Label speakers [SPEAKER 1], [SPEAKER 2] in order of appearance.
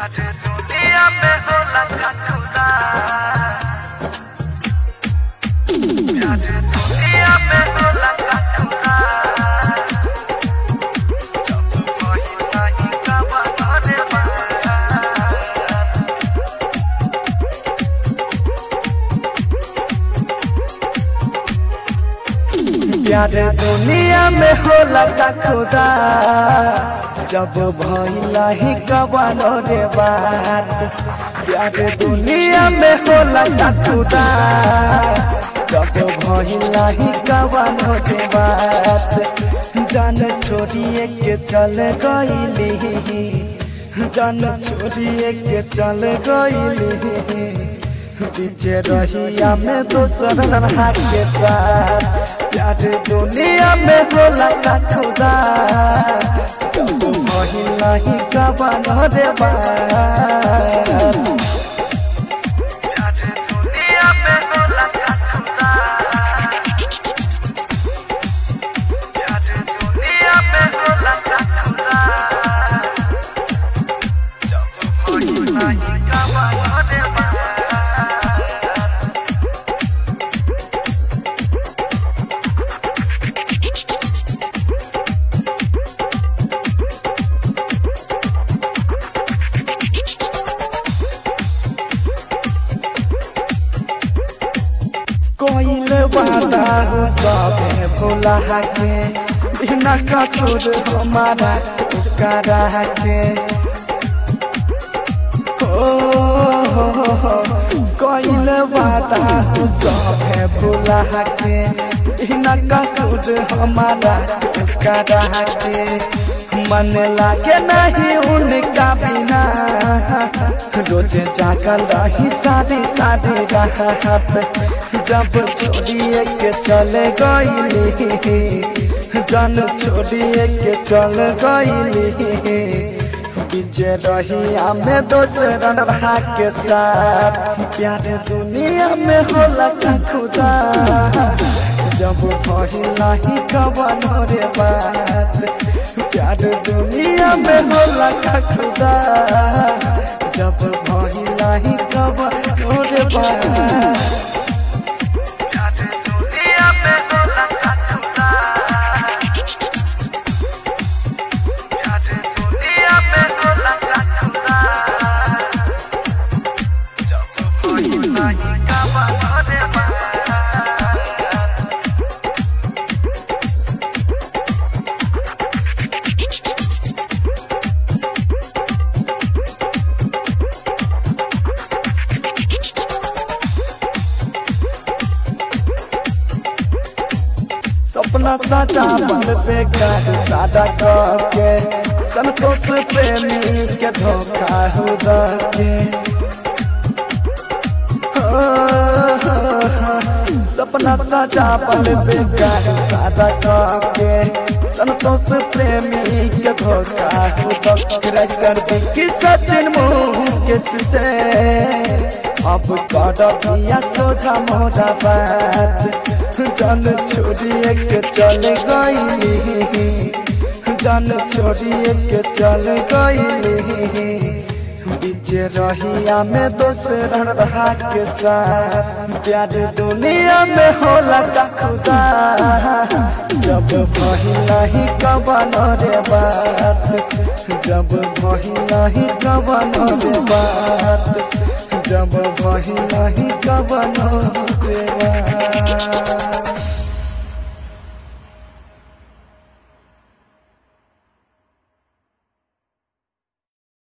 [SPEAKER 1] प्यार दुनिया में होला का खुदा प्यार दुनिया में होला का खुदा जब वही नहीं कबा करे बात
[SPEAKER 2] प्यार दुनिया में होला का खुदा जब भइला ही कबानो रे बात प्यार दुनिया में होला का खुदा जब भइला ही कबानो रे बात जान छोड़िए के चल गईली जान छोड़िए के चल गईली पीछे रहिया में दोसर रहा के साथ प्यार दुनिया में होला का खुदा जब महिला ही कबान रे बात
[SPEAKER 1] प्यार दुनिया में होला का खुदा प्यार दुनिया में होला का खुदा जब वही नहीं कबा करे बात
[SPEAKER 2] कोइल वादा हो सबे भुला के बिना कसूर हमारा करा के ओ हो हो हो कोइल वादा हो सबे भुला के बिना कसूर हमारा करा के मन लागे नहीं उनका बिना रोज जागल रही सारी सारी राहत जब छोड़िए के चले गईली जन छोड़िए के चल गईली बीजे रही में दोसर रहा के साथ प्यार दुनिया में होला का खुदा जब भइला ही कवन रे बात प्यार दुनिया में होला का खुदा जब भइला ही कवन रे बात
[SPEAKER 1] प्यार दुनिया में होला का खुदा प्यार दुनिया में होला का खुदा जब वही नहीं कबा करे बात
[SPEAKER 2] सपना साचा बल पे कर सादा के संतोष प्रेमी के धोखा हो के सपना साचा पल पे कर सादा के संतोष प्रेमी के धोखा हो कर दी कि सचिन मुँह से अब कर दिया सोझा मोरा बात जन छोड़िए के चल गईली जन छोड़िए के चल गईली बीचे रहिया में दोसर रहा के साथ प्यार दुनिया में होला का खुदा जब भइला ही कवन रे बात जब भइला ही कवन रे बात जब भइला ही कवन रे बात